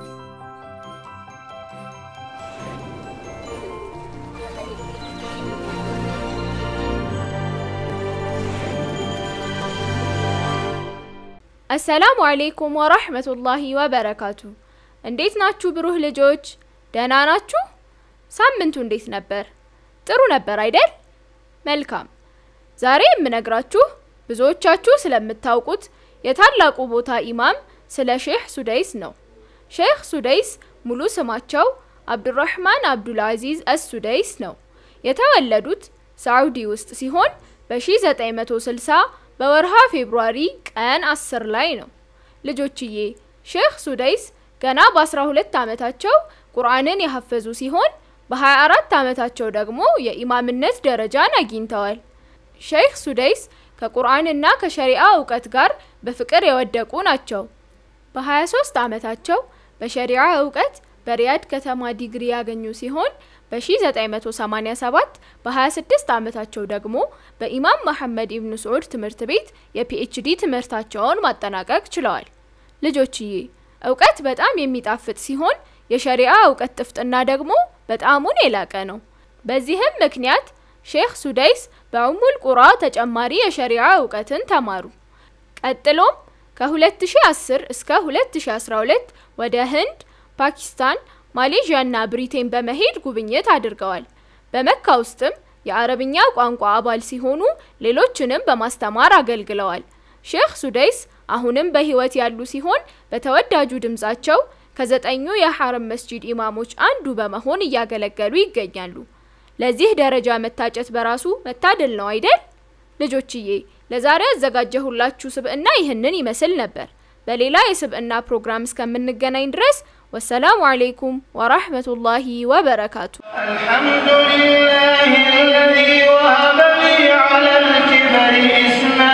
አሰላሙ አሌይኩም ወራህመቱላሂ ወበረካቱ። እንዴት ናችሁ ብሩህ ልጆች? ደህና ናችሁ? ሳምንቱ እንዴት ነበር? ጥሩ ነበር አይደል? መልካም። ዛሬ የምነግራችሁ ብዙዎቻችሁ ስለምታውቁት የታላቁ ቦታ ኢማም ስለ ሼህ ሱደይስ ነው። ሼህ ሱደይስ ሙሉ ስማቸው አብዱራህማን አብዱልአዚዝ አስሱደይስ ነው። የተወለዱት ሳዑዲ ውስጥ ሲሆን በ1960 በወርሃ ፌብሩዋሪ ቀን 10 ላይ ነው። ልጆችዬ ሼህ ሱደይስ ገና በ12 ዓመታቸው ቁርአንን ያሐፈዙ ሲሆን በ24 ዓመታቸው ደግሞ የኢማምነት ደረጃን አግኝተዋል። ሼህ ሱደይስ ከቁርአንና ከሸሪዓ እውቀት ጋር በፍቅር የወደቁ ናቸው። በ23 ዓመታቸው በሸሪዓ እውቀት በሪያድ ከተማ ዲግሪ ያገኙ ሲሆን በ1987 በ26 ዓመታቸው ደግሞ በኢማም መሐመድ ኢብኑ ስዑድ ትምህርት ቤት የፒኤችዲ ትምህርታቸውን ማጠናቀቅ ችለዋል። ልጆችዬ እውቀት በጣም የሚጣፍጥ ሲሆን የሸሪዓ እውቀት ጥፍጥና ደግሞ በጣሙን የላቀ ነው። በዚህም ምክንያት ሼህ ሱደይስ በኡሙል ቁራ ተጨማሪ የሸሪዓ እውቀትን ተማሩ። ቀጥሎም ከ2010 እስከ 2012 ወደ ህንድ፣ ፓኪስታን፣ ማሌዥያ እና ብሪቴን በመሄድ ጉብኝት አድርገዋል። በመካ ውስጥም የአረብኛ ቋንቋ አባል ሲሆኑ ሌሎችንም በማስተማር አገልግለዋል። ሼህ ሱደይስ አሁንም በህይወት ያሉ ሲሆን በተወዳጁ ድምጻቸው ከዘጠኙ የሐረም መስጂድ ኢማሞች አንዱ በመሆን እያገለገሉ ይገኛሉ። ለዚህ ደረጃ መታጨት በራሱ መታደል ነው አይደል? ልጆችዬ ለዛሬ ያዘጋጀሁላችሁ ስብዕና ይህንን ይመስል ነበር። በሌላ የስብዕና ፕሮግራም እስከምንገናኝ ድረስ ወሰላሙ አሌይኩም ወራህመቱላሂ ወበረካቱ። الحمد لله الذي وهب لي على الكبر إسماعيل